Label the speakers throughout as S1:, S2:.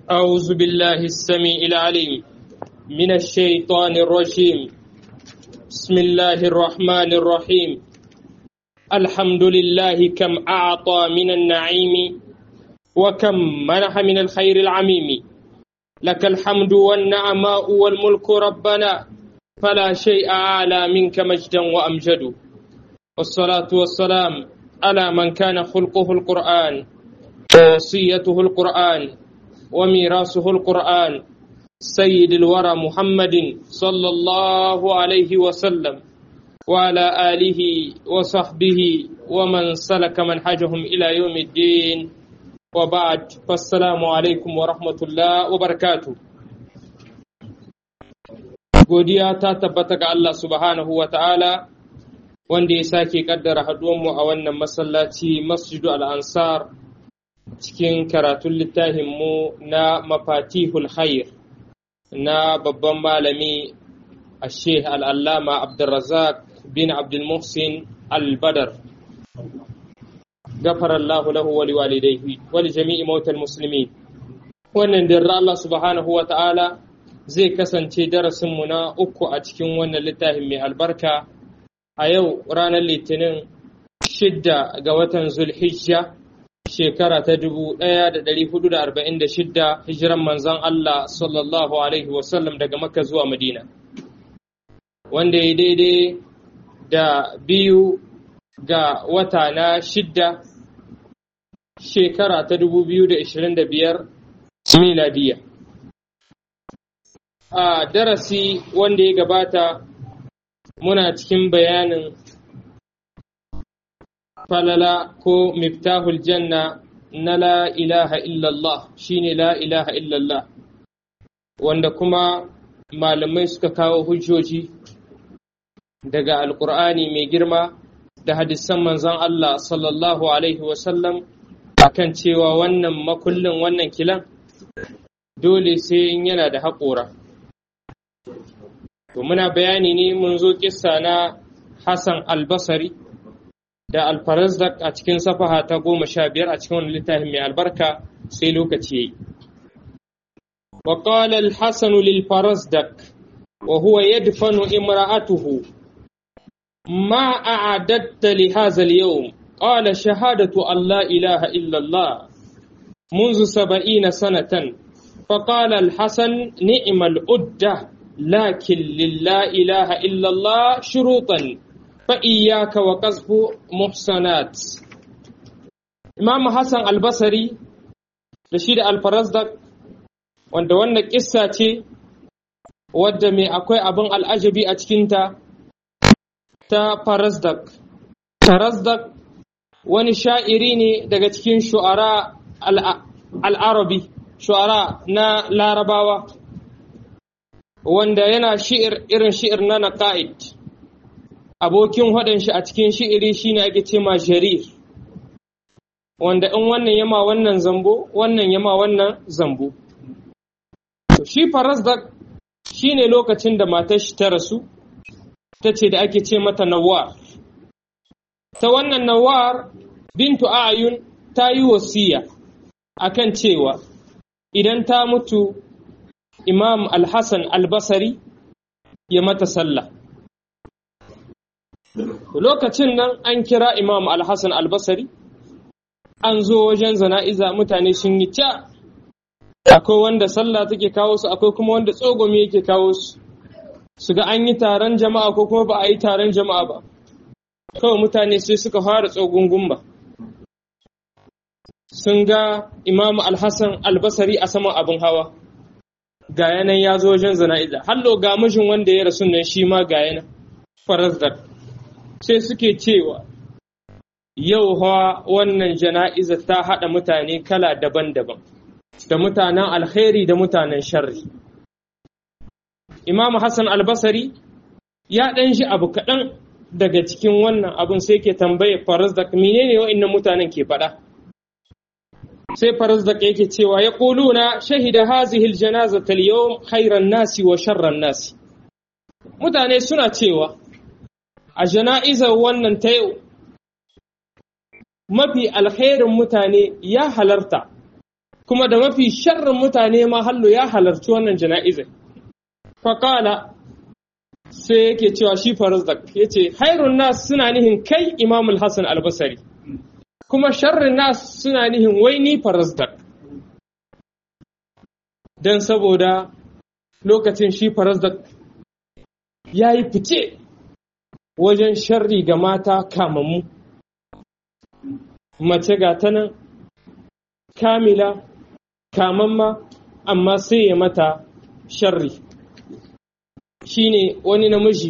S1: أعوذ بالله السميع العليم من الشيطان الرجيم بسم الله الرحمن الرحيم الحمد لله كم أعطى من النعيم وكم منح من الخير العميم لك الحمد والنعماء والملك ربنا فلا شيء أعلى منك مجدا وأمجد والصلاة والسلام على من كان خلقه القرآن ووصيته القرآن وميراثه القرآن سيد الورى محمد صلى الله عليه وسلم وعلى آله وصحبه ومن سلك منهجهم إلى يوم الدين وبعد فالسلام عليكم ورحمة الله وبركاته godiya ta tabbata ga Allah subhanahu wa ta'ala wanda ya sake kaddara haduwanmu a wannan masallaci masjidu al'ansar cikin karatun littafinmu na mafatihul khair na babban malami a sheikh al'allama abdulrazak bin abdulmuhsin al-badar gafarallahu lahu wali walidaihi wali jami'i mautal musulmi wannan dirra Allah subhanahu wa ta'ala zai kasance darasinmu na uku a cikin wannan littafin mai albarka a yau ranar litinin shidda ga watan zulhijja shekara ta dubu ɗaya da ɗari hudu da arba'in da shidda hijiran manzan Allah sallallahu alaihi wasallam daga makka zuwa madina wanda ya daidai da biyu ga wata na shidda shekara ta dubu biyu da ishirin da biyar miladiya a darasi wanda ya gabata muna cikin bayanin falala ko miftahul janna na la ilaha illallah shine la ilaha illallah wanda kuma malamai suka kawo hujjoji daga alkur'ani mai girma da hadisan manzon Allah sallallahu alaihi wasallam akan cewa wannan makullin wannan kilan dole sai in yana da haƙora To muna bayani ne mun zo kissa na Hassan albasari da alfarazdak a cikin safaha ta goma sha biyar a cikin wani littafin mai albarka sai lokaci ya yi. Wa qala al-Hasan lil farazdak wa huwa yadfanu imra'atuhu ma a'adatta li hadha al-yawm qala shahadatu an la ilaha illa Allah منذ سبعين سنة فقال الحسن نعم الأدة لكن لله إله إلا الله شروطا فإياك وقذف محسنات إمام حسن البصري رشيد الفرزدق wanda wannan kissa ce wadda mai akwai abin al'ajabi a cikinta ta farazdak farazdak wani sha'iri ne daga cikin shu'ara al'arabi shu'ara na larabawa wanda yana shi'ir irin shi'ir na naqa'id abokin haɗin shi a cikin shi'iri shine ake ce ma jarir wanda in wannan yama wannan zambo wannan yama wannan zambo to shi farazdak shine lokacin da matar shi ta rasu ta ce da ake ce mata nawar ta wannan nawar bintu ayun ta yi wasiya akan cewa idan ta mutu Imam Al-Hassan Al-Basari ya mata sallah. Lokacin nan an kira Imam Al-Hassan Al-Basari, an zo wajen zana'iza mutane sun yi ca, akwai wanda sallah take kawo su, akwai kuma wanda tsogomi yake kawo su, su ga an yi taron jama'a ko kuma ba a yi taron jama'a ba. Kawai mutane sai suka fara tsogungun ba. Sun ga Imam Al-Hassan Al-Basari a saman abin hawa. ga yanan ya zo wajen zana'iza hallo ga mijin wanda ya rasu nan shi ma ga yanan farazdar sai suke cewa yau hawa wannan jana'iza ta haɗa mutane kala daban-daban da mutanen alkhairi da mutanen sharri imam hassan albasari ya ɗan shi abu kaɗan daga cikin wannan abun sai ke tambaye farazdak menene wa'annan mutanen ke faɗa sai farazdak yake cewa ya ƙuluna shahida hazihil janazata al-yawm khairan nasi wa sharran nasi mutane suna cewa a jana'izar wannan ta yau mafi alkhairin mutane ya halarta kuma da mafi sharrin mutane ma hallo ya halarci wannan jana'izar faƙala sai yake cewa shi farazdak ya ce hairun nas suna nihin kai imamul hassan albasari kuma sharrin nas suna nihin wai ni farazdak don saboda lokacin shi farazdak ya yi fice wajen sharri ga mata kamammu mace ga ta nan kamila kamamma amma sai ya mata sharri shine wani namiji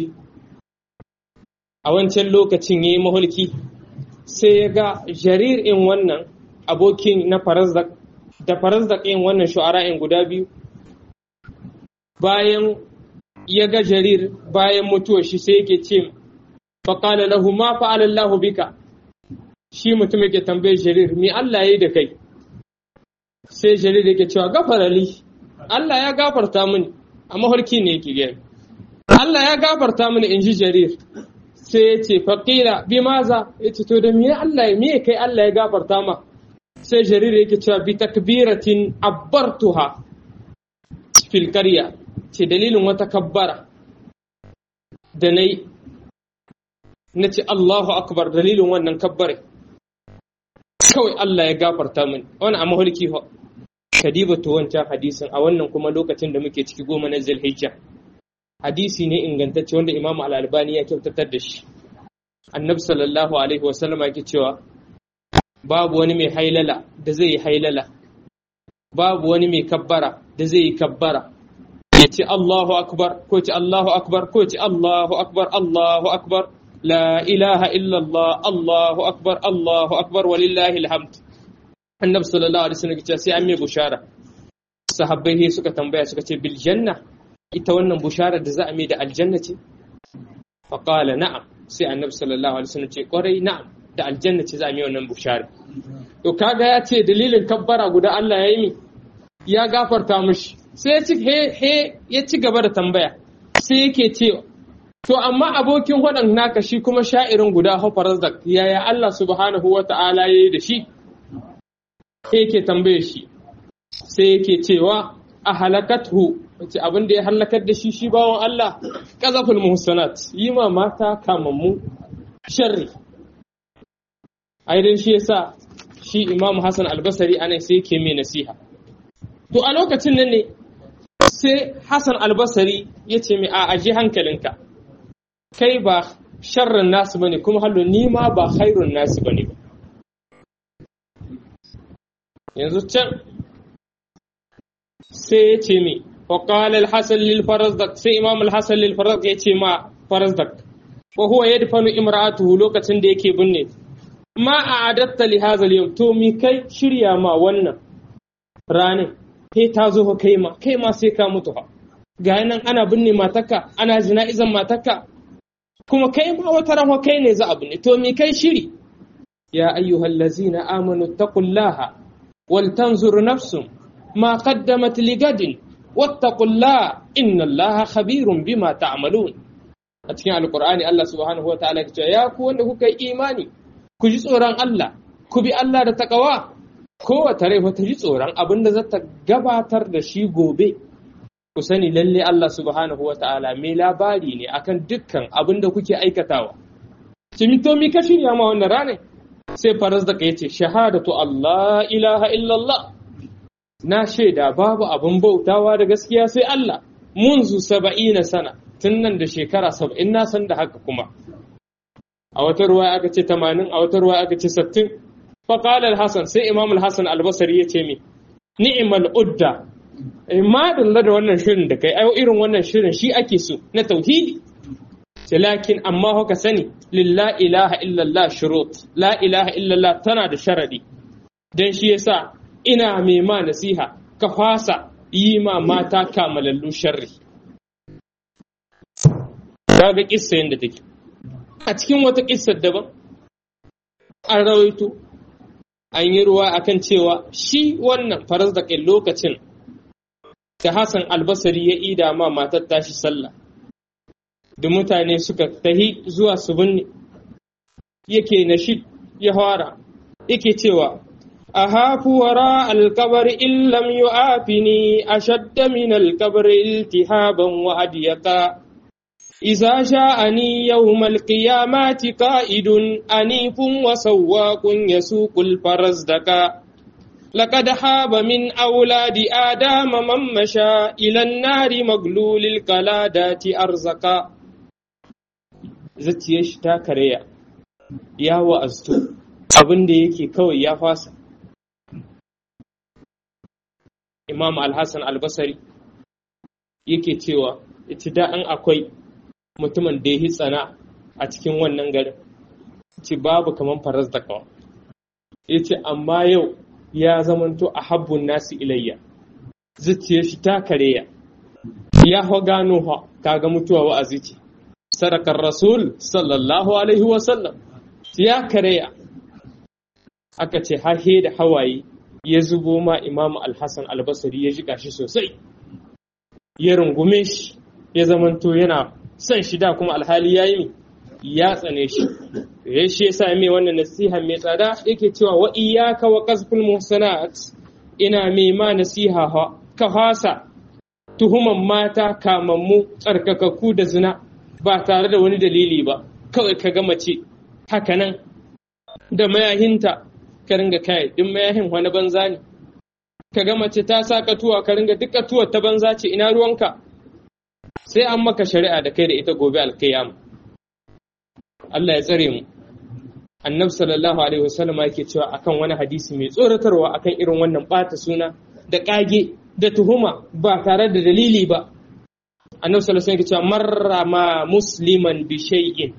S1: a wancan lokacin ya yi mahulki sai ya ga jarir in wannan abokin na farazdak da farazdak in wannan shu'ara'in guda biyu bayan ya ga jarir bayan mutuwar shi sai yake ce faƙala lahu ma fa'ala Allah bika shi mutum yake tambaye jarir me Allah ya yi da kai sai jarir yake cewa gafarali Allah ya gafarta mini a mafarki ne yake gani Allah ya gafarta mini in ji jarir sai ya ce faƙira bi maza ya ce to da me Allah me kai Allah ya gafarta ma sai jarir yake cewa bi takbiratin abbartuha fil qarya ce dalilin wata kabbara da nayi na ce Allahu akbar dalilin wannan kabbare kawai Allah ya gafarta mini wani a mahalki fa kadiba to wancan hadisin a wannan kuma lokacin da muke ciki goma na zulhijja hadisi ne ingantacce wanda imamu al-albani ya kyautatar da shi annabi sallallahu alaihi wasallam yake cewa babu wani mai hailala da zai yi hailala babu wani mai kabbara da zai yi kabbara ya ce Allahu akbar ko ce Allahu akbar ko ce Allahu akbar Allahu akbar la ilaha illallah Allahu akbar Allahu akbar walillahi alhamd annabi sallallahu alaihi wasallam ya ce sai an mai bushara sahabbai suka tambaya suka ce bil janna ita wannan bushara da za a mai da aljanna ce faƙala na'am sai annabi sallallahu alaihi wasallam ce ƙwarai na'am da aljanna ce za a mai wannan bushara to kaga ya ce dalilin kabbara guda Allah ya yi mi ya gafarta mishi sai ya ci he he ya ci gaba da tambaya sai yake cewa to amma abokin waɗan naka shi kuma sha'irin guda hafarar da yaya Allah subhanahu wa ta'ala ya yi da shi yake tambaye shi sai yake cewa a halakathu wace abin da ya halakar da shi shi bawon Allah qazaful muhsanat yi ma mata kamammu sharri ai dan shi yasa shi Imam Hassan Albasari anan sai yake mai nasiha to a lokacin nan ne sai Hassan Albasari ya ce mai a aje hankalinka kai ba sharrin nasu bane kuma hallo ni ma ba khairun nasu bane ba yanzu can sai ya ce mai وقال الحسن للفرزدق سي امام الحسن للفرزدق يتي ما فرزدق وهو يدفن امراته لوكacin da yake binne ma a'adatta li hadha al-yawm to mi kai shirya ma wannan ranin kai ta zo kai ma kai ma sai ka mutu fa ga nan ana binne matarka ana jina'izan matarka kuma kai ma wata ran kai ne za a binne to mi kai shiri ya ayyuhallazina amanu taqullaha wal tanzur nafsum ma qaddamat ligadin واتقوا الله إن الله خبير بما تعملون a cikin alkur'ani Allah subhanahu wataala ya ce ya ku wanda kuka yi imani ku ji tsoron Allah ku bi Allah da takawa kowace rai ta ji tsoron abin da za ta gabatar da shi gobe ku sani lalle Allah subhanahu wataala mai labari ne akan dukkan abin da kuke aikatawa cimito mi ka shirya ma wannan ranar sai faras da ya ce shahadatu Allah ilaha illallah na shaida babu abin bautawa da gaskiya sai Allah munzu saba'ina sana tun nan da shekara saba'in na san da haka kuma a wata ruwa aka ce tamanin a wata ruwa aka ce sattin faƙalar Hassan sai imam Hassan albasari ya ce mi ni'imal udda ma dalla da wannan shirin da kai ayo irin wannan shirin shi ake so na tauhidi lakin amma haka sani lillah ilaha illallah shurut la ilaha illallah tana da sharadi dan shi yasa ina mai ma nasiha ka fasa yi ma mata kamalallu sharri. Kaga kissa yadda take. A cikin wata kissar daban, an rawaito, an yi ruwa akan cewa shi wannan faras da kai lokacin da Hassan albasari ya ida ma matar tashi sallah. Da mutane suka tahi zuwa su binne, yake na shi ya fara, yake cewa أهاف وراء القبر إن لم يعافني أشد من القبر التهابا وأضيقا إذا جاءني يوم القيامة قائد أنيف وسواق يسوق الفرزدقا لقد حاب من أولاد آدم من مشى إلى النار مغلول القلادات أرزقا zuciyar shi ta karya ya wa'aztu abin da yake kawai ya fasa imam al-hassan al-basari yake cewa ita da an akwai mutumin da ya yi tsana a cikin wannan garin ce babu kaman faras da kawa ya ce amma yau ya zamanto a habbun nasu ilayya zuciyar shi ta kareya ya ho gano ha kaga mutuwa wa'azi ce sadakar rasul sallallahu alaihi wasallam ya kareya aka ce hahe da hawaye ya zubo ma imam al-hassan al-basri ya jiƙa shi sosai ya rungume shi ya zamanto yana son shi da kuma alhali ya yi ya tsane shi ya shi ya sami wannan nasiha mai tsada yake cewa wa iyaka wa qazful muhsanat ina mai ma nasiha ka hasa tuhuman mata kamammu tsarkakakku da zina ba tare da wani dalili ba kawai ka ga mace haka nan da mayahinta ka ringa kai duk mayahin wani banza ne ka ga mace ta sa katuwa ka ringa duk katuwar ta banza ce ina ruwanka sai an maka shari'a da kai da ita gobe alkiyama Allah ya tsare mu annabi sallallahu alaihi wasallam yake cewa akan wani hadisi mai tsoratarwa akan irin wannan bata suna da kage da tuhuma ba tare da dalili ba annabi sallallahu alaihi wasallam yake cewa marrama musliman bi shay'in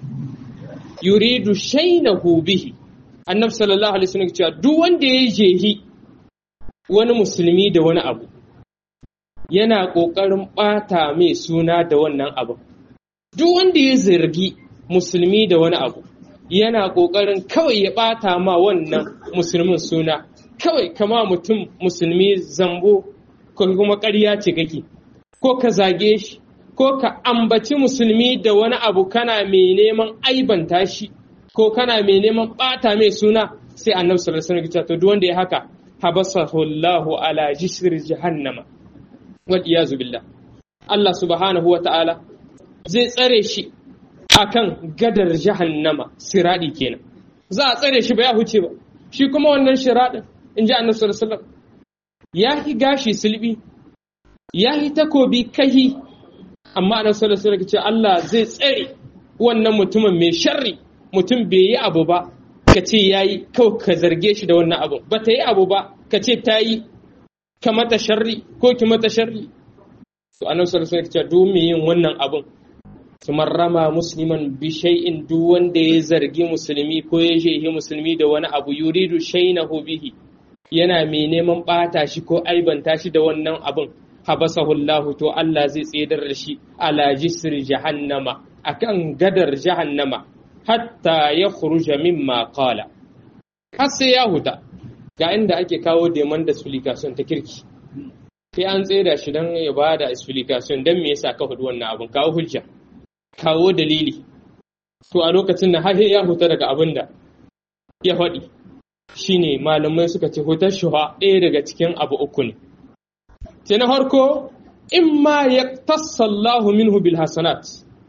S1: yuridu shaynahu bihi annabi sallallahu alaihi wasallam yake cewa duk wanda ya jehi wani musulmi da wani abu yana ƙoƙarin ɓata mai suna da wannan abu. Duk wanda ya zargi musulmi da wani abu, yana ƙoƙarin kawai ya ɓata ma wannan musulmin suna, kawai kama mutum musulmi zambo ko kuma ƙarya ce kake, ko ka zage shi, ko ka ambaci musulmi da wani abu kana mai neman aibanta shi, ko kana mai neman ɓata mai suna, sai annabi sallallahu alaihi wasallam to duk wanda ya haka habasahu Allahu ala jisr jahannama wal iyazu billah Allah subhanahu wa ta'ala zai tsare shi akan gadar jahannama siradi kenan za a tsare shi ba ya huce ba shi kuma wannan shiradin in ji annabi sallallahu alaihi wasallam ya hi gashi silbi ya hi takobi kahi amma annabi sallallahu alaihi wasallam ce Allah zai tsare wannan mutumin mai sharri mutum bai yi abu ba ka ce yayi kawai ka zarge shi da wannan abu ba ta yi abu ba ka ce ta yi ka mata sharri ko ki mata sharri to annabi sallallahu alaihi wasallam ya ce yin wannan abun kamar rama musliman bi shay'in duk wanda ya zargi musulmi ko ya shehi musulmi da wani abu yuridu shaynahu bihi yana mai neman bata shi ko aibanta shi da wannan abun habasahu Allah to Allah zai tsedar da shi ala jisri jahannama akan gadar jahannama hatta ya khuruja mimma qala har sai ya huta ga inda ake kawo demand da explication ta kirki sai an tseda shi don ya ba da explication don me yasa ka hudu wannan abun kawo hujja kawo dalili to a lokacin da har ya huta daga abin da ya faɗi shine malamai suka ce hutar shuha ɗaya daga cikin abu uku ne sai na farko in ma ya tassallahu minhu bil hasanat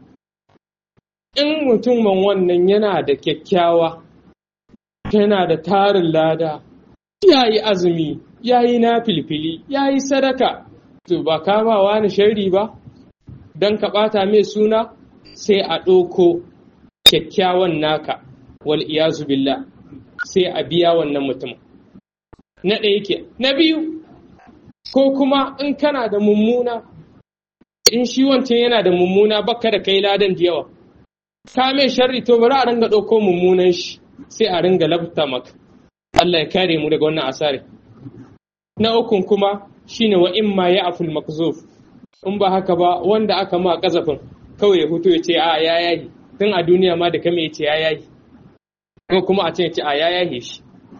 S1: in mutumin wannan yana da kyakkyawa yana da tarin lada ya yi azumi ya yi na filfili ya yi sadaka to ba kama wani sharri ba don ka ɓata mai suna sai a ɗauko kyakkyawan naka wal iyazu billah sai a biya wannan mutum na ɗaya ke na biyu ko kuma in kana da mummuna in shi wancan yana da mummuna baka da kai ladan da yawa ka mai sharri to bari a ringa ɗauko mummunan shi sai a ringa labta maka Allah ya kare mu daga wannan asari na ukun kuma shine wa imma ya aful makzuf in ba haka ba wanda aka ma kazafin kawai ya hutu ya ce a ya yayi tun a duniya ma da kame ya ce ya yayi ko kuma a ce ya ce a ya yayi shi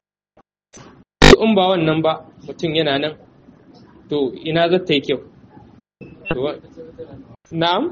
S1: in ba wannan ba mutum yana nan to ina za ta yi kyau na'am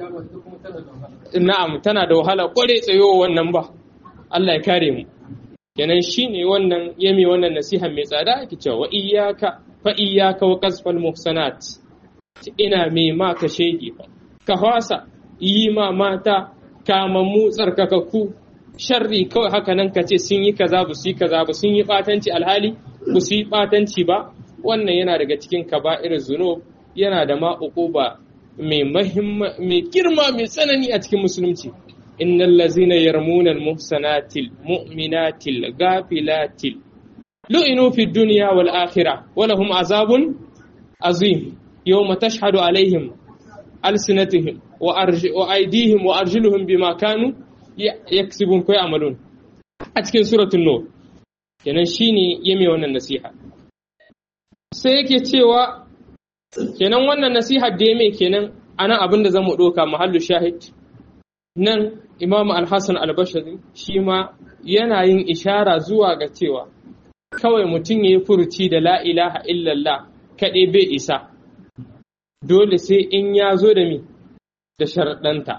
S1: na'am tana da wahala kware tsayo wannan ba Allah ya kare mu kenan shine wannan yami wannan nasiha mai tsada ake cewa wa iyyaka fa iyyaka wa qasfal muhsanat ina mai ma ka shege ka hwasa yi ma mata kamammu tsarkakakku sharri kawai haka nan ka ce sun yi kaza ba su yi kaza ba sun yi batanci alhali ba su yi batanci ba wannan yana daga cikin kaba'ir zunub yana da ma uquba mai mai girma mai tsanani a cikin musulunci innal ladzina yarmuna al-muhsanatil mu'minatil gafilatil lu'inu fid dunya wal akhirah wa lahum azabun azim yawma tashhadu alaihim alsinatihim wa aydihim wa arjuluhum bima kanu yaksibun ko amalun a cikin suratul nur kenan shine yame wannan nasiha sai yake cewa kenan wannan nasiha da yame kenan anan abin da zamu doka mahallu shahid nan imam al-hassan al-bashari shi ma yana yin ishara zuwa ga cewa kawai mutum ya yi furuci da la ilaha illallah kaɗai bai isa dole sai in ya zo da mi da sharaɗanta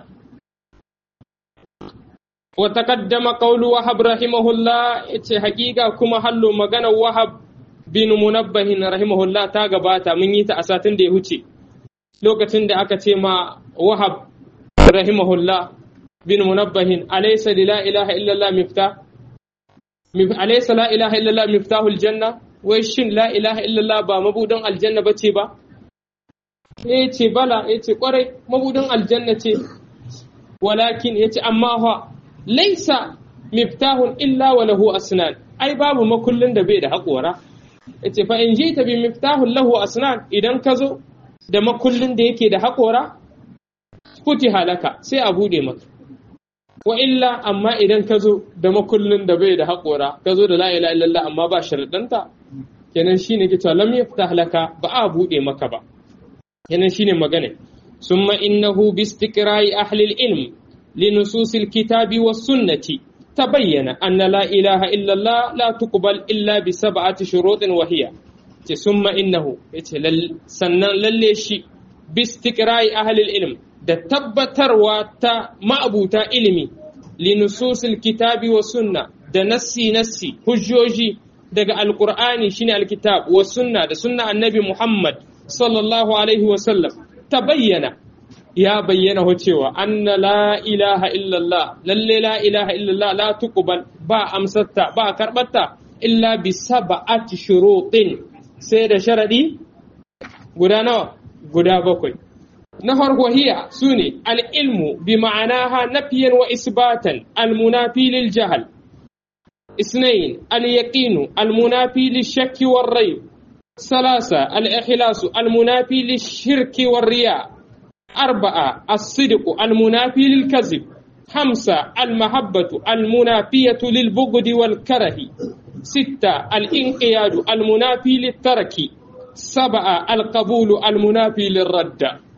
S1: wa taqaddama qawlu wahab rahimahullah yace hakika kuma hallo magana wahab bin munabbahin rahimahullah ta gabata mun yi ta a satin da ya huce lokacin da aka ce ma wahab rahimahullah bin munabbahin alaysa la ilaha illallah miftah alaysa la ilaha illallah miftahul janna wai shin la ilaha illallah ba mabudan aljanna bace ba yace bala yace kwarai mabudan aljanna ce walakin yace amma fa laysa miftahun illa wa lahu asnan ai babu makullin da bai da haƙora yace fa in jita bi miftahun lahu asnan idan ka zo da makullin da yake da haƙora kuti halaka sai a bude maka wa illa amma idan ka zo da makullin da bai da haƙora ka zo da la ilaha illallah amma ba sharadanta kenan shine ke cewa lam yaftah laka ba a bude maka ba kenan shine magana summa innahu bi istiqra'i ahli al-ilm li nusus al-kitabi was sunnati tabayyana anna la ilaha illallah la tuqbal illa bi sab'ati shurutin wa hiya ce summa innahu yace sannan lalle shi bi istiqra'i ahli al-ilm da tabbatarwa ta ma'abuta ilimi linususil kitabi wa sunna da nassi nassi hujjoji daga alkur'ani shine alkitab wa sunna da sunna annabi muhammad sallallahu alaihi wa sallam ta bayyana ya bayyana cewa anna la ilaha illallah lalle la ilaha illallah la tuqbal ba amsatta ba karbatta illa bi sab'ati shurutin sai da sharadi guda nawa guda bakwai na farko hiya su ne al'ilmu bi ma'anaha nafiyan wa isbatan almunafi lil jahal isnayin al-yaqinu almunafi lil shakki war rai salasa al-ikhlasu almunafi lil shirki war riya arba'a as-sidqu almunafi lil kazib خمسة المحبة المنافية للبغض والكره ستة الانقياد المنافي للترك سبعة القبول المنافي للرد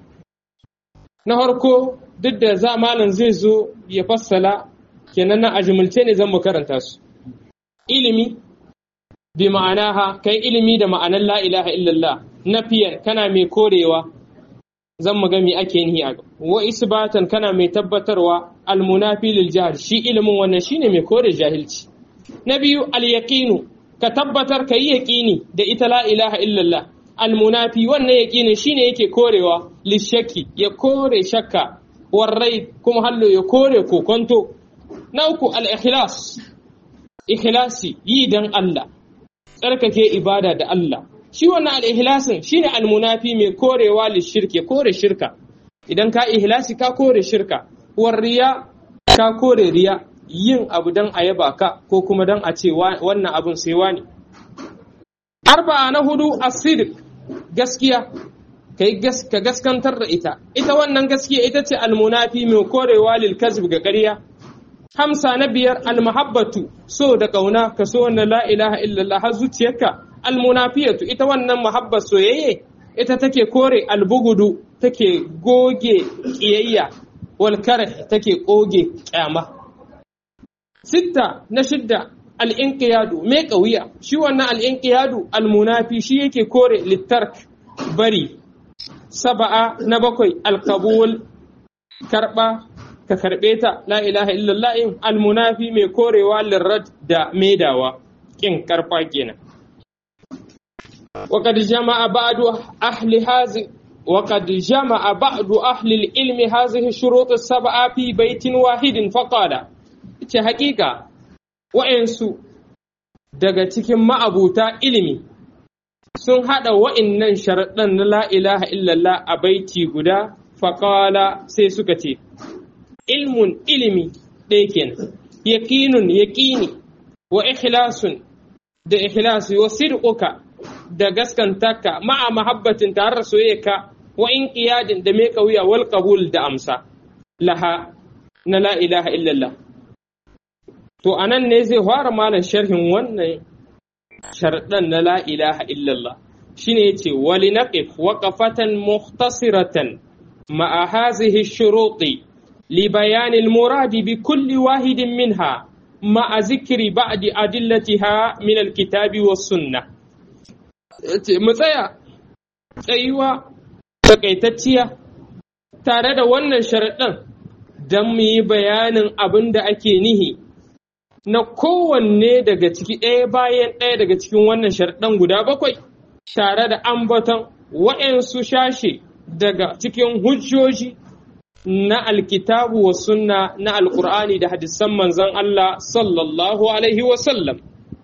S1: na harko duk da za malam zai zo ya fassala kenan na ajumulce ne zan mu karanta su ilimi bi ma'anaha kai ilimi da ma'anar la ilaha illallah nafiyan kana mai korewa zan mu ga me ake nihi a wa isbatan kana mai tabbatarwa almunafi lil jahl shi ilimin wannan shine mai kore jahilci na biyu al yaqinu ka tabbatar ka yi yaqini da ita la ilaha illallah almunafi wannan yaqinin shine yake korewa lishaki ya kore shakka warrai kuma hallo ya kore kokonto na uku al-ikhlas ikhlasi yi dan Allah tsarkake ibada da Allah shi wannan al-ikhlasin shine almunafi mai korewa lishirki kore shirka idan ka ihlasi ka kore shirka warriya ka kore riya yin abu dan a yaba ka ko kuma dan a ce wannan abun sai wani arba'a na hudu as-sidq gaskiya ka gaskantar da ita ita wannan gaskiya ita ce almunafi mai korewa lil kazib ga ƙarya hamsa na biyar almahabbatu so da kauna ka so wannan la ilaha illallah har zuciyarka almunafiyatu ita wannan mahabbar soyayye ita take kore albugudu take goge kiyayya wal karh take koge kyama sitta na shidda al'inƙiyadu mai ƙauya shi wannan al'inƙiyadu almunafi shi yake kore littark bari saba'a na bakwai alkabul karɓa ka karɓe ta la ilaha illallah in almunafi mai korewa lirrad da maidawa kin karfa kenan وقد جمع بعض أهل هذه وقد جمع بعض أهل العلم هذه الشروط السبعة في بيت واحد فقال ce hakika wa'yansu daga cikin ma'abuta ilimi sun haɗa wa'innan sharaɗan na la ilaha illallah a baiti guda faƙala sai suka ce ilmun ilimi ɗaya kenan yaƙinun yaƙini wa ikhlasun da ikhlasi wa sirƙuka da gaskantaka ma'a mahabbatin tare da soyayyaka wa in qiyadin da mai wuya wal qabul da amsa laha na la ilaha illallah to anan ne zai fara malam sharhin wannan sharɗan na la ilaha illallah shine yace wali naqif waqafatan mukhtasiratan ma'a hadhihi shuruti li bayan al murad bi kulli wahidin minha ma'a zikri ba'di adillatiha min al kitabi was sunnah mu tsaya tsayuwa takaitacciya tare da wannan sharaɗin don mu yi bayanin abin da ake nihi na kowanne daga ciki ɗaya bayan ɗaya daga cikin wannan sharaɗin guda bakwai tare da ambaton wa'yansu shashe daga cikin hujjoji na alkitabu wa sunna na alkur'ani da hadisan manzon Allah sallallahu alaihi wasallam.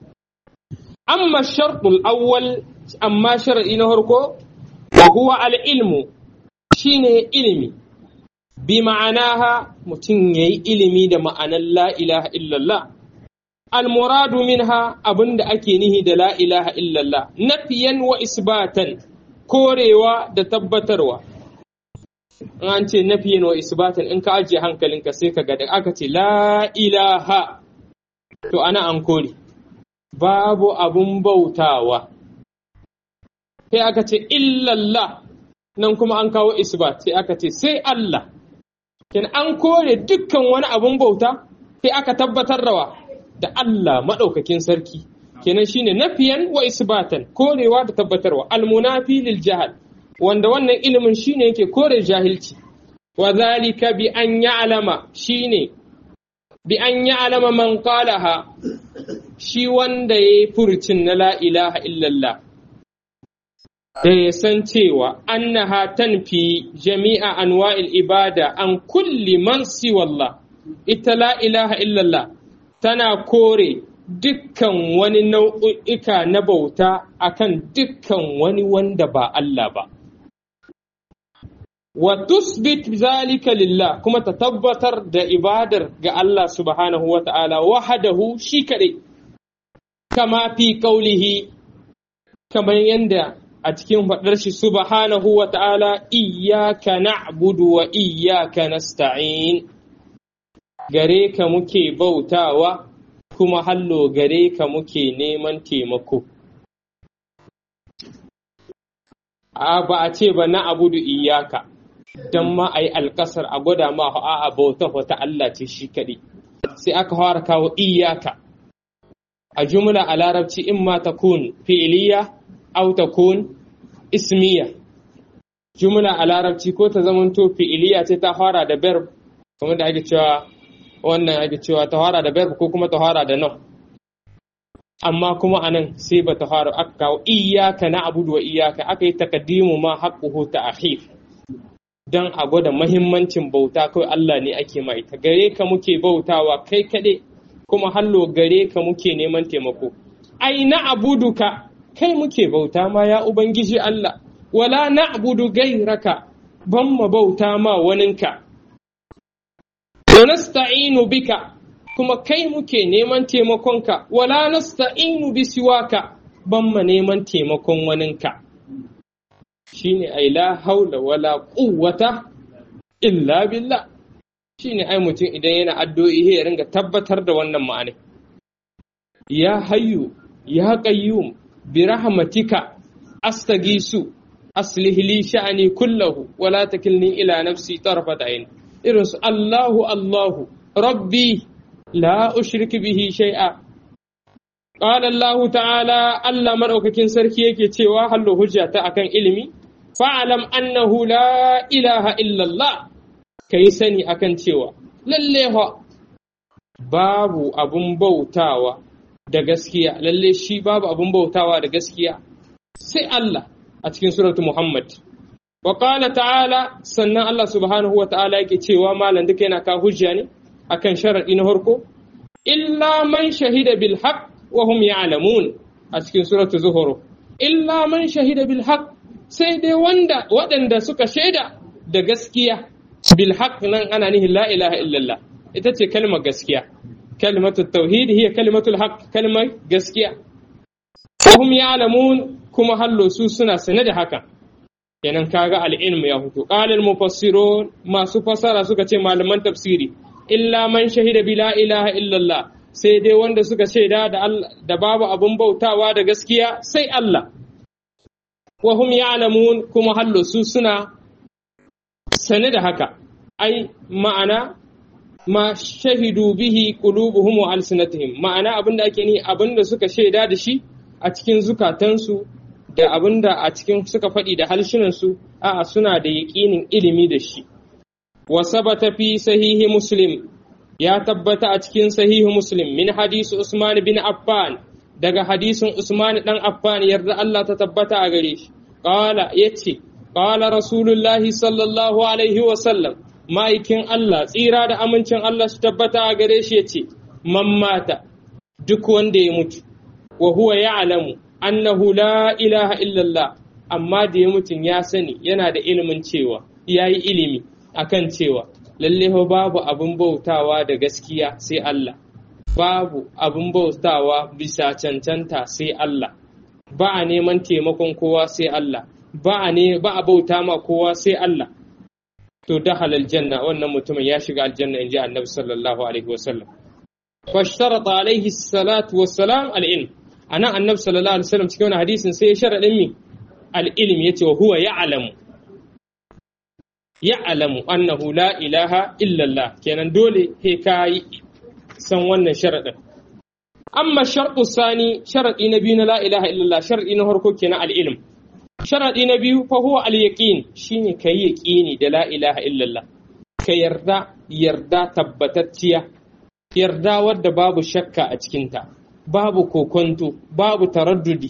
S1: amma sharɗul awwal amma shar'i na farko wa huwa al-ilmu shine ilimi bi ma'anaha mutum yayi ilimi da ma'anar la ilaha illallah al-muradu minha abinda ake nihi da la ilaha illallah nafiyan wa isbatan korewa da tabbatarwa an ce nafiyan wa isbatan in ka ajiye hankalinka sai ka ga da aka ce la ilaha to ana an kore babu abun bautawa sai aka ce illallah nan kuma an kawo isbat sai aka ce sai Allah kin an kore dukkan wani abun bauta sai aka tabbatar rawa da Allah maɗaukakin sarki kenan shine nafiyan wa isbatan korewa da tabbatarwa almunafi lil jahal wanda wannan ilimin shine yake kore jahilci wa zalika bi an ya'lama shine bi an ya'lama man qalaha shi wanda yayi furucin na la ilaha illallah da ya san cewa annaha tanfi jami'a anwa'il ibada an kulli man siwallah ita la ilaha illallah tana kore dukkan wani nau'uka na bauta akan dukkan wani wanda ba Allah ba wa tusbit zalika lillah kuma ta tabbatar da ibadar ga Allah subhanahu wa ta'ala wahadahu shi kaɗai kama fi ƙaulihi kamar yadda a cikin faɗar shi subhanahu wa ta'ala iyyaka na'budu wa iyyaka nasta'in gare ka muke bautawa kuma hallo gare ka muke neman taimako a ba a ce ba na abudu iyaka don ma a yi alkasar a gwada ma a bauta wata Allah ce shi kaɗai sai aka fara kawo iyaka a jumla a larabci in ma ta kun fi'iliya au ta kun ismiya jumla a larabci ko ta zamanto fi'iliya ce ta fara da verb kuma da ake cewa wannan ake cewa ta fara da verb ko kuma ta fara da non amma kuma anan sai ba ta fara aka kawo iyaka na abudu wa iyaka aka yi takaddimu ma haqquhu ta'khir dan a gwada mahimmancin bauta kawai Allah ne ake ma ita gare ka muke bautawa kai kaɗai kuma hallo gare ka muke neman taimako ai na abuduka kai muke bauta ma ya ubangiji Allah wala na abudu gairaka ban ma bauta ma waninka wa nasta'inu bika kuma kai muke neman taimakonka wala nasta'inu bi siwaka ban ma neman taimakon waninka shine ai la haula wala quwwata illa billah shine ai mutum idan yana addu'o'i ya ringa tabbatar da wannan ma'ana ya hayyu ya qayyum bi rahmatika astagisu aslih li sha'ani kullahu wala takilni ila nafsi tarfat ayn irin su Allahu Allahu rabbi la ushrik bihi shay'a qala Allah ta'ala Allah madaukakin sarki yake cewa hallo hujjata akan ilimi fa'alam annahu la ilaha illa Allah kai sani akan cewa lalle fa babu abun bautawa da gaskiya lalle shi babu abun bautawa da gaskiya sai Allah a cikin suratu Muhammad wa qala ta'ala sannan Allah subhanahu wa ta'ala yake cewa malam duka yana ka hujja ne akan sharadi na farko illa man shahida bil haqq wa hum ya'lamun a cikin suratu zuhur illa man shahida bil haqq sai dai wanda waɗanda suka shaida da gaskiya bil haqq nan ana nihin la ilaha illallah ita ce kalmar gaskiya kalmatu tauhid hiya kalmatul haqq kalmar gaskiya hum ya'lamun kuma hallo su suna sane da haka kenan kaga al-ilm ya fito qala al-mufassirun masu fasara suka ce malaman tafsiri illa man shahida bi la ilaha illallah sai dai wanda suka shaida da da babu abun bautawa da gaskiya sai Allah wa hum ya'lamun kuma hallo su suna sane da haka ai ma'ana ma shahidu bihi qulubuhum wa alsinatihim ma'ana abinda ake ni abinda suka shaida da shi a cikin zukatansu da abinda a cikin suka faɗi da halshinansu a'a suna da yaƙinin ilimi da shi wa sabata fi sahihi muslim ya tabbata a cikin sahihi muslim min hadisi usman bin affan daga hadisin usman dan affan yarda Allah ta tabbata a gare shi qala yace qala rasulullahi sallallahu alaihi wa sallam ma'aikin Allah tsira da amincin Allah su tabbata a gare shi ya ce, Man mata duk wanda ya mutu, wa huwa ya alamu, annahu la ilaha illallah, amma da ya mutum ya sani yana da ilimin cewa, ya yi ilimi akan cewa, lalle babu abin bautawa da gaskiya sai Allah, babu abin bautawa bisa cancanta sai Allah, ba a neman taimakon kowa sai Allah, ba a bauta ma kowa sai Allah. to dakhala aljanna wannan mutumin ya shiga aljanna inji annabi sallallahu alaihi wasallam fashtarata alaihi salatu wassalam al-ilm ana annabi sallallahu alaihi wasallam cikin wannan hadisin sai ya sharadin mi al-ilm yace wa huwa ya'lamu ya'lamu annahu la ilaha illa Allah kenan dole he kai san wannan sharadin amma shartu sani sharadi na biyu na la ilaha illa Allah sharadi na farko kenan al-ilm sharaɗi na biyu fa huwa al-yaqin shine kai yaqini da la ilaha illallah ka yarda yarda tabbatacciya yarda wadda babu shakka a cikinta babu kokonto babu taraddudi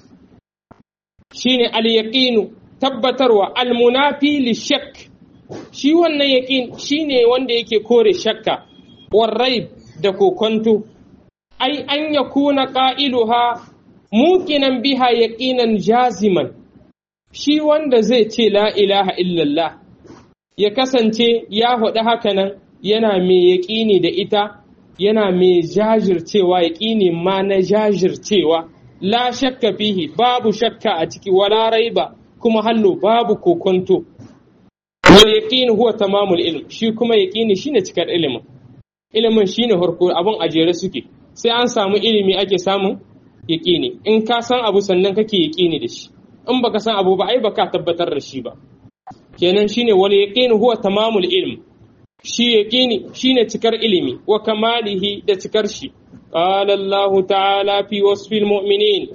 S1: shine al-yaqinu tabbatarwa al-munafi li-shakk shi wannan yaqin shine wanda yake kore shakka warraib da kokonto ai an yakuna qailuha muqinan biha yaqinan jaziman shi wanda zai ce la ilaha illallah ya kasance ya faɗi hakanan yana mai yaƙini da ita yana mai jajircewa yaƙini ma na jajircewa la shakka fihi babu shakka a ciki wala raiba kuma hallo babu kokonto wal yaqin huwa tamamul ilm shi kuma yaqini shine cikar ilimin ilimin shine harko abun ajere suke sai an samu ilimi ake samun yaqini in ka san abu sannan kake yaqini da shi in baka san abu ba ai baka tabbatar da shi ba kenan shine wal yaqin huwa tamamul ilm shi yaqini shine cikar ilimi wa kamalihi da cikar shi qala Allah ta'ala fi wasfil mu'minin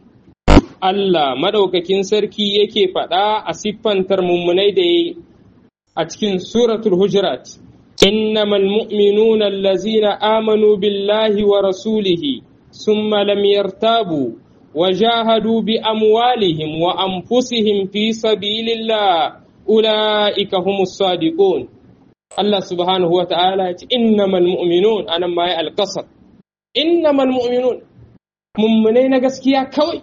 S1: Allah madaukakin sarki yake faɗa a siffantar mummunai da yayi a cikin suratul hujurat innamal mu'minuna allazina amanu billahi wa rasulihi summa lam yartabu وجاهدوا بأموالهم وأنفسهم في سبيل الله أولئك هم الصادقون الله سبحانه وتعالى إنما المؤمنون أنا ما القصر إنما المؤمنون ممنين gaskiya kawai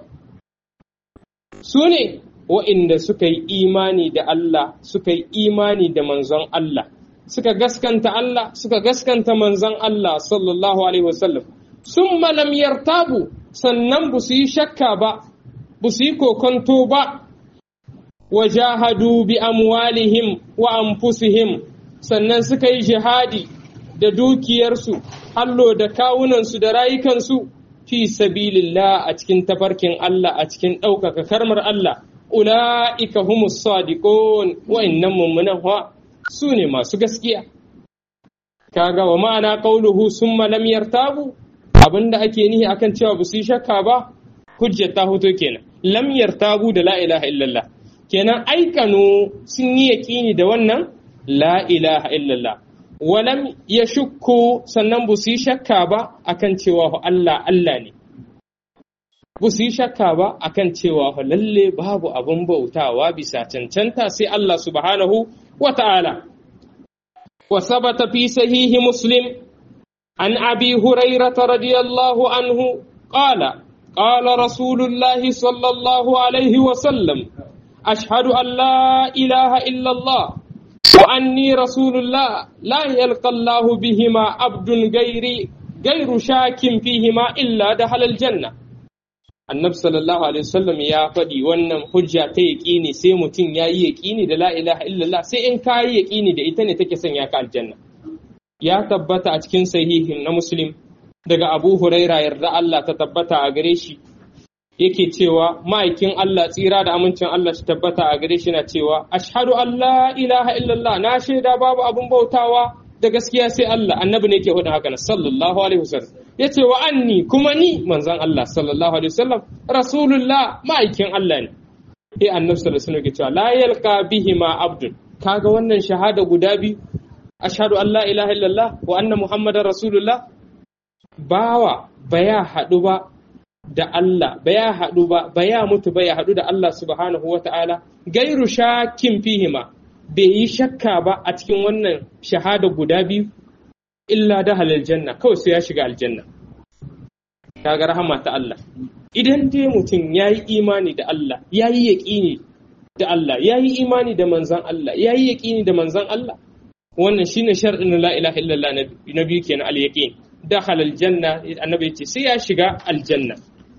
S1: su ne wa'inda suka yi imani da Allah suka yi imani da manzon Allah suka gaskanta Allah suka gaskanta manzon Allah sallallahu alaihi wasallam sun malam yartabu sannan ba su yi shakka ba, ba su yi kokonto ba, wa jahadu bi amwalihim wa anfusihim sannan suka yi jihadi da dukiyarsu, hallo da kawunansu da rayukansu fi sabilillah a cikin tafarkin Allah a cikin ɗaukaka karmar Allah. Ula'ika humus sadiqun wa'innan mummunan wa su ne masu gaskiya. Kaga wa ma'ana qauluhu summa lam yartabu abin da ake nihi akan cewa ba su yi shakka ba hujjar ta hoto kenan lam yartabu da la ilaha illallah kenan aikano sun yi yaƙini da wannan la ilaha illallah walam ya shukku sannan ba su yi shakka ba akan cewa Allah Allah ne ba su yi shakka ba akan cewa lalle babu abin bautawa bisa cancanta sai Allah subhanahu wa ta'ala wa sabata fi sahihi muslim an abi hurairata radiyallahu anhu qala qala rasulullahi sallallahu alaihi wa sallam ashhadu an la ilaha illa Allah وأني رسول الله لا يلقى الله بهما عبد غيري غير شاك فيهما إلا دخل الجنة annabi sallallahu alaihi wasallam ya faɗi wannan hujja ta yaƙini sai mutum ya yi yaƙini da la ilaha illallah sai in ka yi yaƙini da ita ne take sanya ka aljanna ya tabbata a cikin sahihin na muslim daga abu huraira yarda Allah ta tabbata a gare shi yake cewa ma'aikin Allah tsira da amincin Allah shi tabbata a gare shi na cewa ashhadu an la ilaha illallah na shaida babu abun bautawa da gaskiya sai Allah annabi ne yake hudun haka sallallahu alaihi wasallam yace wa anni kuma ni manzon Allah sallallahu alaihi wasallam rasulullah ma'aikin Allah ne eh annabi sallallahu alaihi wasallam yake cewa la yalqa bihima abdun kaga wannan shahada guda biyu ashhadu an la ilaha illallah wa anna muhammadar rasulullah bawa baya haɗu ba da Allah ba ya haɗu ba ba ya mutu ba ya haɗu da Allah subhanahu wa ta'ala gairu shakin fihima bai yi shakka ba a cikin wannan shahada guda biyu illa da halal janna kawai sai ya shiga aljanna kaga rahama ta Allah idan dai mutum ya yi imani da Allah ya yi yaƙini da Allah ya yi imani da manzan Allah ya yi yaƙini da manzan Allah wannan shine shar'in la ilaha illallah na biyu kenan al-yaqin dakhala aljanna annabi ce sai ya shiga aljanna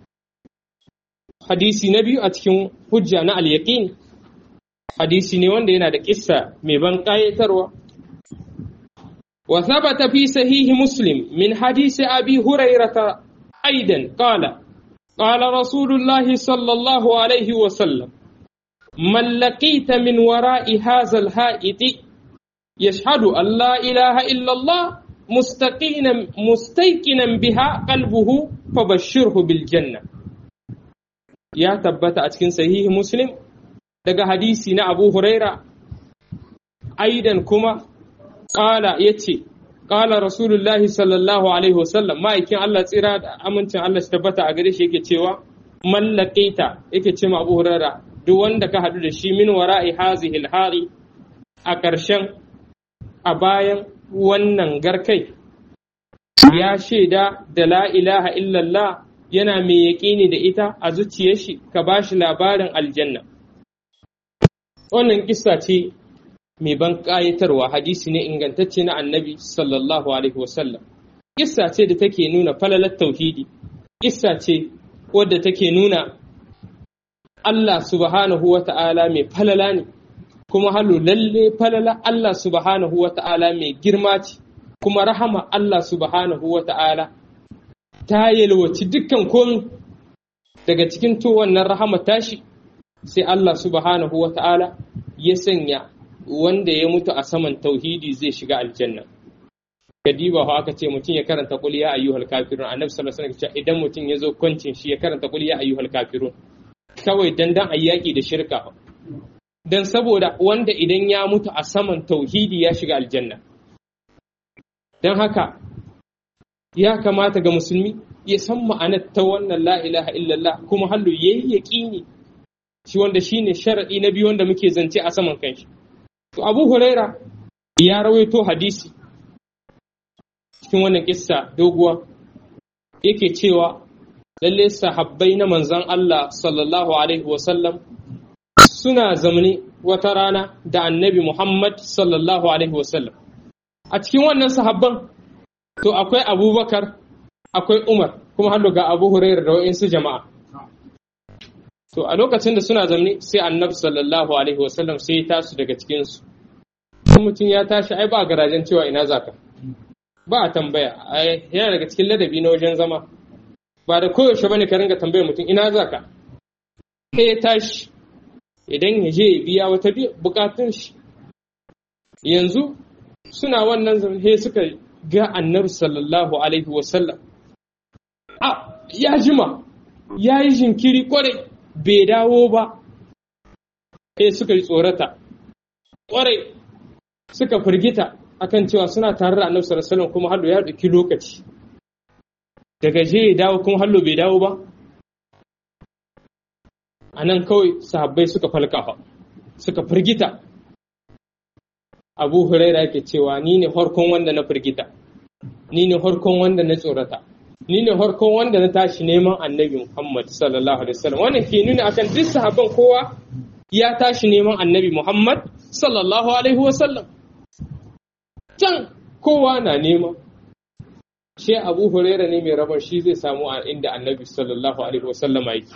S1: hadisi na biyu a cikin hujja na al-yaqin hadisi ne wanda yana da kissa mai ban kayatarwa wa thabata fi sahihi muslim min hadisi abi hurairata aidan qala qala rasulullah sallallahu alaihi wa sallam man laqita min wara'i hadha al-ha'iti yashhadu an la ilaha illa Allah مستقينا مستيقنا بها قلبه فبشره بالجنة يا تبت أتكن صحيح مسلم daga hadisi na Abu Huraira aidan kuma ƙala ya ce ƙala Rasulullahi sallallahu alaihi wasallam ma'aikin Allah tsira da amincin Allah shi tabbata a gare shi yake cewa mallaƙaita yake ce Abu Huraira duk wanda ka haɗu da shi min wara'i hazihil hari a ƙarshen a bayan wannan garkai ya shaida da la ilaha illallah yana mai yaƙini da ita a zuciyar shi ka ba shi labarin aljanna wannan kissa ce mai ban ƙayatarwa hadisi ne ingantacce na annabi sallallahu alaihi wasallam kissa ce da take nuna falalar tauhidi kissa ce wadda take nuna Allah subhanahu wa ta'ala mai falala ne kuma halu lalle falala Allah subhanahu wa ta'ala mai girma ce, kuma rahama Allah subhanahu wa ta'ala ta yalwaci dukkan komi daga cikin to wannan rahama tashi sai Allah subhanahu wa ta'ala ya sanya wanda ya mutu a saman tauhidi zai shiga aljanna. Kadiba ho aka ce mutum ya karanta kul ya ayyuhal kafirun annabi sallallahu alaihi wasallam idan mutum ya zo kwancin shi ya karanta kul ya ayyuhal kafirun kawai dan dan ayyaki da shirka don saboda wanda idan ya mutu a saman tauhidi ya shiga aljanna don haka ya kamata ga musulmi ya san ma'anar ta wannan la ilaha illallah kuma hallu ya yi yaƙini shi wanda shi ne sharaɗi na biyu wanda muke zance a saman kanshi to abu huraira ya rawaito hadisi cikin wannan kissa doguwa yake cewa lalle sahabbai na manzon Allah sallallahu alaihi wasallam suna zamani wata rana da annabi Muhammad sallallahu Alaihi wasallam. A cikin wannan sahabban, to akwai abubakar, akwai Umar, kuma hannu ga Abu Hurairu da wa'insu jama'a. To a lokacin da suna zamani sai annabi sallallahu Alaihi wasallam sai ya tasu daga cikinsu. mutum ya tashi ai ba garajen cewa ina zaka. Ba a tambaya, yana daga cikin ladabi na wajen zama. Ba da koyaushe bane ka ringa tambayar mutum ina zaka. Sai ya tashi, idan ya je ya biya wata bukatun shi yanzu suna wannan he suka ga annabi sallallahu alaihi wasallam a ya jima ya yi jinkiri kwarai bai dawo ba he suka yi tsorata kwarai suka firgita akan cewa suna tare da annabi sallallahu alaihi wasallam kuma hallo ya dauki lokaci daga je ya dawo kuma hallo bai dawo ba anan kawai sahabbai suka falka suka firgita abu huraira yake cewa ni ne harkon wanda na firgita ni ne harkon wanda na tsorata ni ne harkon wanda na tashi neman annabi muhammad sallallahu alaihi wasallam wannan ke nuna akan duk sahabban kowa ya tashi neman annabi muhammad sallallahu alaihi wasallam can kowa na nema shi abu huraira ne mai rabon shi zai samu a inda annabi sallallahu alaihi wasallam yake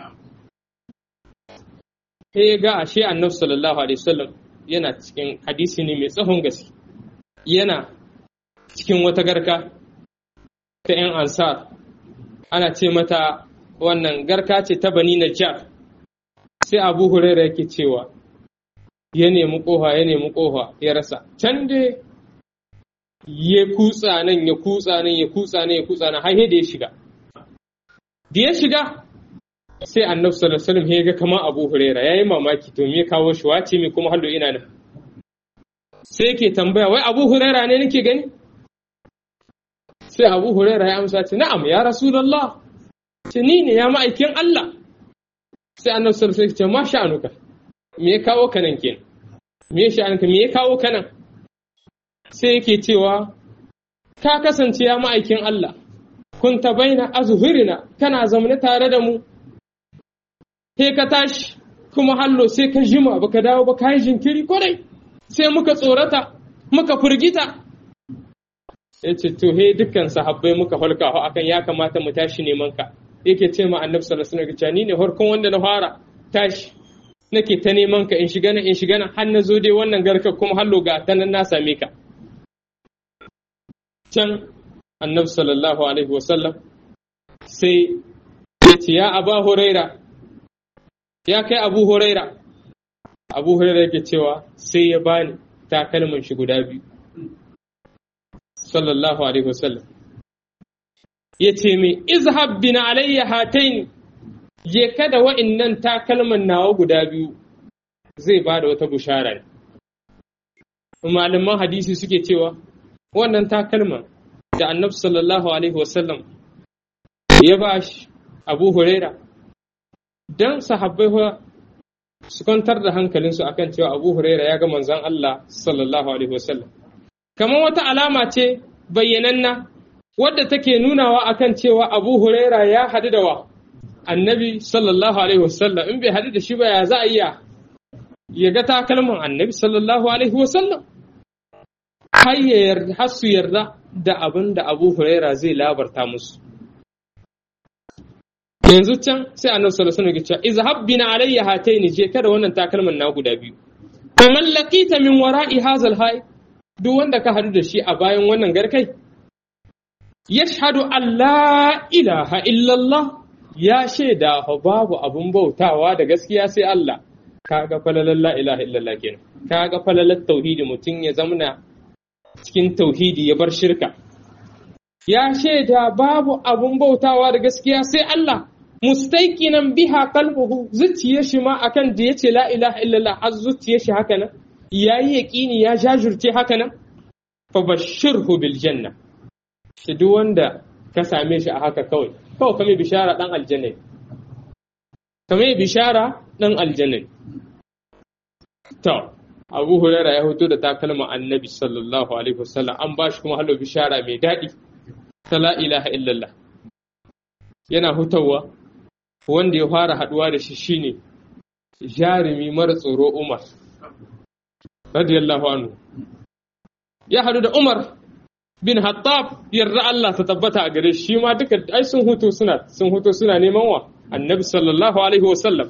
S1: sai ga ashe annabi sallallahu alaihi wasallam yana cikin hadisi ne mai tsahon gaske yana cikin wata garka ta 'yan ansar ana ce mata wannan garka ce ta bani najjar sai abu huraira yake cewa ya nemi kofa ya nemi kofa ya rasa can dai ya kutsa nan ya kutsa nan ya kutsa nan ya kutsa nan har da ya shiga da ya shiga sai annabi sallallahu alaihi wasallam ya ga kamar Abu Huraira yayi mamaki to me kawo shi wace me kuma hallo ina nan sai yake tambaya wai Abu Huraira ne nake gani sai Abu Huraira ya amsa ce na'am ya Rasulullah ce ni ne ya ma'aikin Allah sai annabi sallallahu alaihi wasallam ya ce ma sha'anuka me ya kawo ka nan kenan me ya sha'anuka me ya kawo ka nan sai yake cewa ka kasance ya ma'aikin Allah kunta baina azhurina kana zaune tare da mu sai ka tashi kuma hallo sai ka jima baka dawo ba ka yi jinkiri kwarai sai muka tsorata muka firgita ya ce to he dukkan sahabbai muka halka akan ya kamata mu tashi neman ka yake ce ma annabi sallallahu alaihi wasallam ni ne harkon wanda na fara tashi nake ta neman ka in shiga nan in shiga nan har na zo dai wannan garka kuma hallo ga ta nan na same ka can annabi sallallahu alaihi wasallam sai ya ce ya aba huraira ya kai abu huraira abu huraira yake cewa sai ya bani takalman shi guda biyu sallallahu alaihi wasallam ya ce mai izhab bin alayya hataini je kada wa'innan takalman nawa guda biyu zai ba da wata bushara ne malaman hadisi suke cewa wannan takalman da annabi sallallahu alaihi wasallam ya ba shi abu huraira don sahabbai su kwantar da hankalinsu akan cewa abu huraira ya ga manzon Allah sallallahu alaihi wasallam kamar wata alama ce bayyananna wadda take nunawa akan cewa abu huraira ya hadu da wa annabi sallallahu alaihi wasallam in bai hadu da shi ba ya za a iya ya ga takalman annabi sallallahu alaihi wasallam har ya yarda har su yarda da abin da abu huraira zai labarta musu yanzu can sai annabi sallallahu alaihi wasallam ya ce izhab bina alayya hataini je kada wannan takalman na guda biyu man laqita min wara'i hazal hay duk wanda ka hadu da shi a bayan wannan garkai yashhadu an la ilaha illallah ya shaida babu abun bautawa da gaskiya sai Allah kaga falalan la ilaha illallah kenan kaga falalan tauhidi mutum ya zamna cikin tauhidi ya bar shirka ya shaida babu abun bautawa da gaskiya sai Allah mustaiqinan biha qalbuhu zuciyar shi ma akan da yace la ilaha illallah har zuciyar shi haka nan yayi yaqini ya jajurce haka nan fa bashirhu bil janna shi duk wanda ka same shi a haka kawai kawai kame bishara dan aljanna kame bishara dan aljanna to Abu Hurairah ya hoto da takalma Annabi sallallahu alaihi wasallam an bashi kuma halo bishara mai daɗi ta la ilaha illallah yana hutawa wanda ya fara haduwa da shi shine jarumi mara tsoro Umar radiyallahu anhu ya hadu da Umar bin Hattab yarda Allah ta tabbata a gare shi ma duka ai sun hutu suna sun hutu suna neman wa Annabi sallallahu alaihi wasallam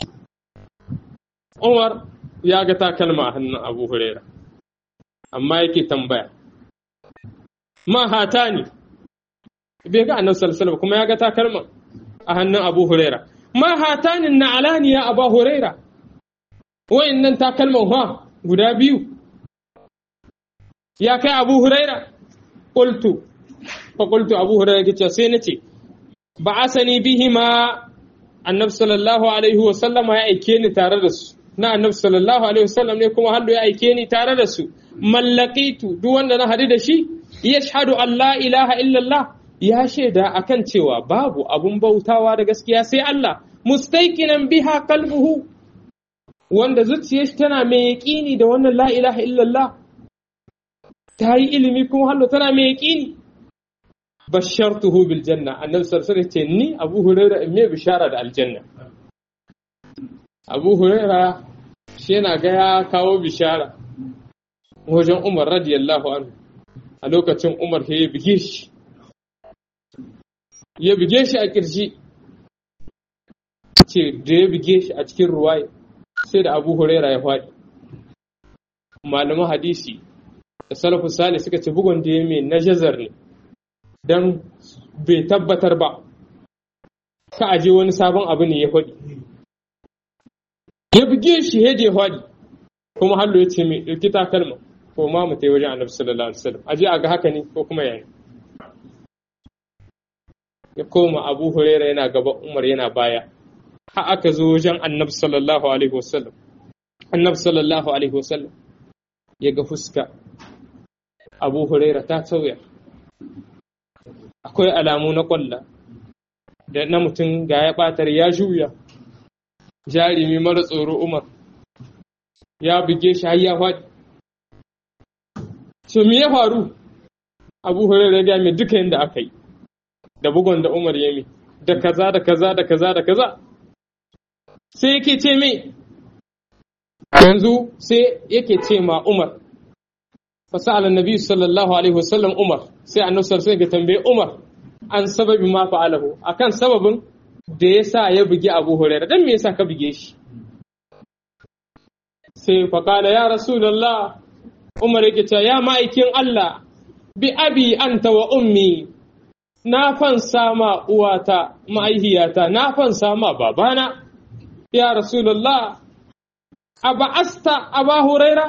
S1: Umar ya ga takalma a hannun Abu Huraira amma yake tambaya ma hatani bai ga annabi sallallahu alaihi kuma ya ga takalma a hannun Abu Huraira ma hatanin na alani ya Abu Huraira wayannan takalman ha guda biyu ya kai Abu Huraira qultu fa qultu Abu Huraira kace sai nace ba asani bihima annabi sallallahu alaihi wa sallama ya aike ni tare da su na annabi sallallahu alaihi wasallam ne kuma hallo ya aike ni tare da su mallakitu duk wanda na hadu da shi yashhadu an la ilaha illallah ya shaida akan cewa babu abun bautawa da gaskiya sai Allah mustaiqinan biha qalbuhu wanda zuciyar tana mai yaƙini da wannan la ilaha illallah ta yi ilimi kuma hallo tana mai yaƙini bashartuhu bil janna annabi sallallahu alaihi ce ni abu huraira in me bishara da aljanna abu huraira shi yana ga ya kawo bishara wajen umar radiyallahu anhu a lokacin umar ya bige shi ya bige shi a kirji ce da ya bige shi a cikin ruwaye sai da abu huraira ya faɗi malaman hadisi da salafu sale suka ce bugun da ya mai na jazar ne don bai tabbatar ba ka aje wani sabon abu ne ya faɗi ya buge shi ya je faɗi kuma hallo ya ce mai ɗauki takalma ko ma mu tai wajen annabi sallallahu alaihi wasallam aje a ga haka ne ko kuma yayi ya koma abu huraira yana gaba umar yana baya har aka zo wajen annabi sallallahu alaihi wasallam annabi sallallahu alaihi wasallam ya ga fuska abu huraira ta sauya akwai alamu na kwalla da na mutum ga ya batar ya juya jarumi mara tsoro umar ya buge shi har ya faɗi to me ya faru abu huraira ya mai duka yadda aka yi da bugon da umar ya mi da kaza da kaza da kaza da kaza sai yake ce mai yanzu sai yake ce ma umar fasa'ala nabi sallallahu alaihi wasallam umar sai annabi sallallahu alaihi tambaye umar an sababi ma fa'alahu akan sababin da yasa ya bugi abu hurairah dan me yasa ka buge shi sai faqala ya rasulullah umar yake cewa ya ma'aikin Allah bi abi anta wa ummi na fansa ma uwata ma'aihiyata na fansa ma babana ya rasulullah a ba'asta aba huraira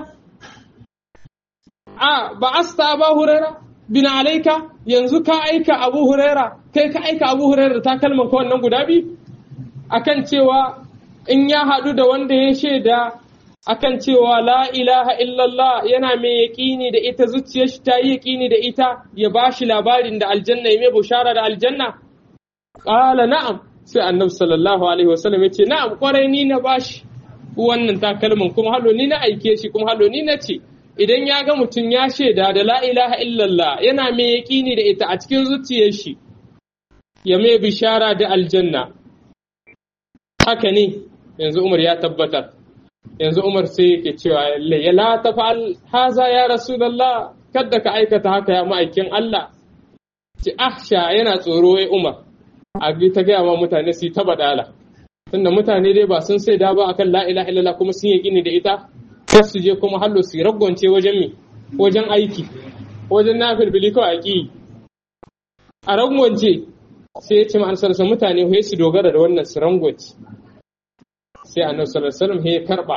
S1: a ba'asta aba huraira bin alaika yanzu ka aika abu huraira kai ka aika abu huraira da takalman ka wannan guda biyu akan cewa in ya haɗu da wanda ya shaida akan cewa la ilaha illallah yana mai yaƙini da ita zuciyar shi ta yi yaƙini da ita ya ba shi labarin da aljanna ya mai bushara da aljanna ƙala na'am sai annabi sallallahu alaihi wasallam ya ce na'am kwarai ni na bashi wannan takalmin kuma halo ni na aike shi kuma halo ni na ce idan ya ga mutum ya shaida da la ilaha illallah yana mai yaƙini da ita a cikin zuciyar shi ya mai bishara da aljanna haka ne yanzu umar ya tabbatar yanzu umar sai yake cewa ya la tafa'al haza ya rasulullah kadda ka aikata haka ya ma'aikin Allah ci ahsha yana tsoro wai umar a ta gaya ma mutane su yi ta badala tunda mutane dai ba sun sai da ba akan la ilaha illallah kuma sun yi gini da ita kar su je kuma hallo su ragwance wajen mi wajen aiki wajen nafilbili kawai aki a ragwance sai ya ce ma'ansarsa mutane sai su dogara da wannan su rangwace sai annabi sallallahu alaihi wasallam ya karba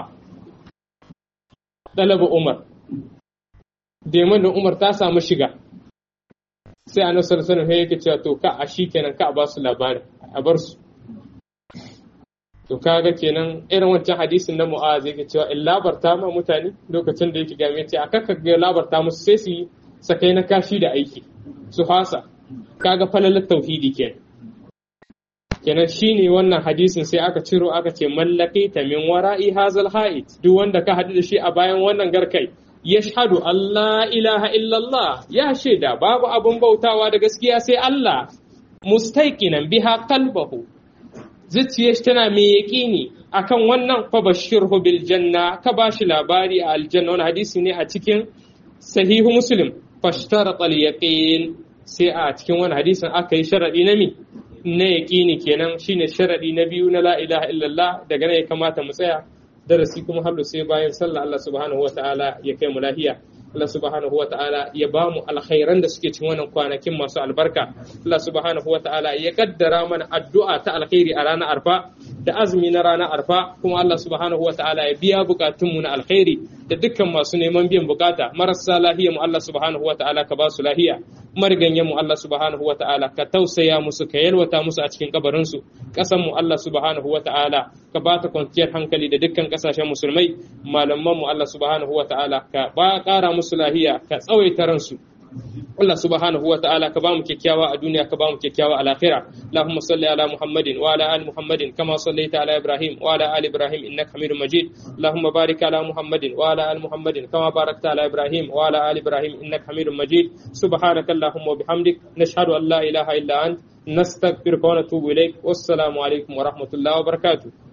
S1: dalaba umar deman da umar ta samu shiga sai annabi sallallahu alaihi wasallam yake cewa to ka a kenan ka a ba su labarin a bar su to kaga kenan irin wancan hadisin na mu'az yake cewa in labarta ma mutane lokacin da yake game ce aka ka ga labarta musu sai su yi sakai na kashi da aiki su hasa kaga falalar tauhidi kenan kenan shine wannan hadisin sai aka ciro aka ce mallaki ta min wara'i hazal ha'id duk wanda ka haɗu da shi a bayan wannan garkai yashhadu Allah ilaha illallah ya shaida babu abun bautawa da gaskiya sai Allah mustaiqinan biha qalbahu zuciyar shi tana mai yaƙini akan wannan fa bashirhu bil janna ka bashi labari a aljanna wani hadisi ne a cikin sahihu muslim fashtara al yaqin sai a cikin wani hadisin aka yi sharadi na mi na yaƙini kenan shine sharadi na biyu na la ilaha illallah daga nan ya kamata mu tsaya darasi kuma hallu sai bayan sallah Allah subhanahu wataala ya kai mu lahiya Allah subhanahu wa ta'ala ya ba mu alkhairan da suke cikin wannan kwanakin masu albarka Allah subhanahu wa ta'ala ya kaddara mana addu'a ta alkhairi a ranar arfa da azumi na ranar arfa kuma Allah subhanahu wa ta'ala ya biya bukatunmu na alkhairi da dukkan masu neman biyan bukata marasa lahiya mu Allah subhanahu wa ta'ala ka ba su lahiya mariganyen mu Allah subhanahu wa ta'ala ka tausaya musu ka yalwata musu a cikin kabarin su kasan mu Allah subhanahu wa ta'ala ka ba ta kwanciyar hankali da dukkan kasashen musulmai malaman mu Allah subhanahu wa ta'ala ka ba kara musu lahiya ka tsawaita ransu Allah subhanahu wa ta'ala ka bamu kyakkyawa a duniya ka bamu kyakkyawa a lahira Allahumma salli ala Muhammadin wa ala ali Muhammadin kama sallaita ala Ibrahim wa ala ali Ibrahim innaka Hamidum Majid Allahumma barik ala Muhammadin wa ala ali Muhammadin kama barakta ala Ibrahim wa ala ali Ibrahim innaka Hamidum Majid subhanaka Allahumma wa bihamdik nashhadu an la ilaha illa ant nastaghfiruka wa natubu ilaik wassalamu alaikum wa rahmatullahi wa barakatuh